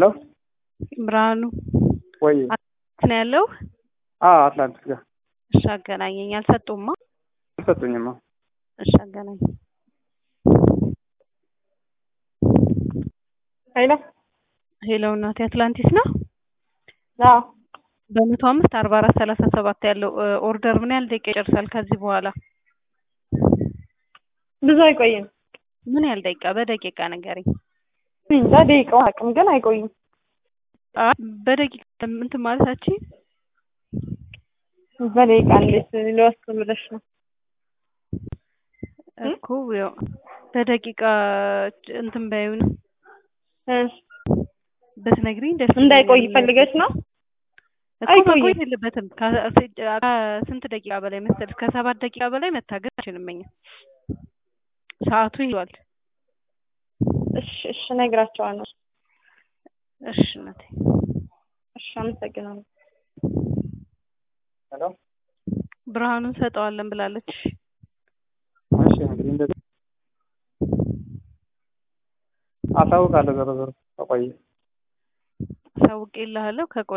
ሄሎ ብርሃኑ ወይ አትላንቲስ ነው ያለው? አዎ አትላንቲስ ጋር እሺ አገናኘኝ። አልሰጡማ? አልሰጡኝማ። እሺ አገናኝ። ሄሎ ሄሎ እናቴ አትላንቲስ ነው? አዎ በመቶ አምስት አርባ አራት ሰላሳ ሰባት ያለው ኦርደር ምን ያህል ደቂቃ ይጨርሳል? ከዚህ በኋላ ብዙ አይቆይም። ምን ያህል ደቂቃ? በደቂቃ ንገረኝ። እንጃ ደቂቃው አቅም ግን አይቆይም። አይ በደቂቃ እንትን ማለታችን በደቂቃ እንዴት ሊወስን ብለሽ ነው? እኮ ያው በደቂቃ እንትን በይውን እሺ ብትነግሪኝ ደስ እንዳይቆይ ይለኛል። ፈልገሽ ነው? እኮ አይቆይም። መቆየት የለበትም። ከ- ከስንት ደቂቃ በላይ መሰለሽ? ከሰባት ደቂቃ በላይ መታገስ አልችልም። እኛ ሰዓቱ ይሏል። እሺ እሺ እነግራቸዋለሁ። እሺ እናቴ እሺ አመሰግናለሁ። ሄሎ ብርሃኑን ሰጠዋለን ብላለች። እሺ እንግዲህ እንደዚህ አሳውቃለሁ። ዞሮ ዞሮ ከቆየ ሳውቄልሃለሁ ከቆ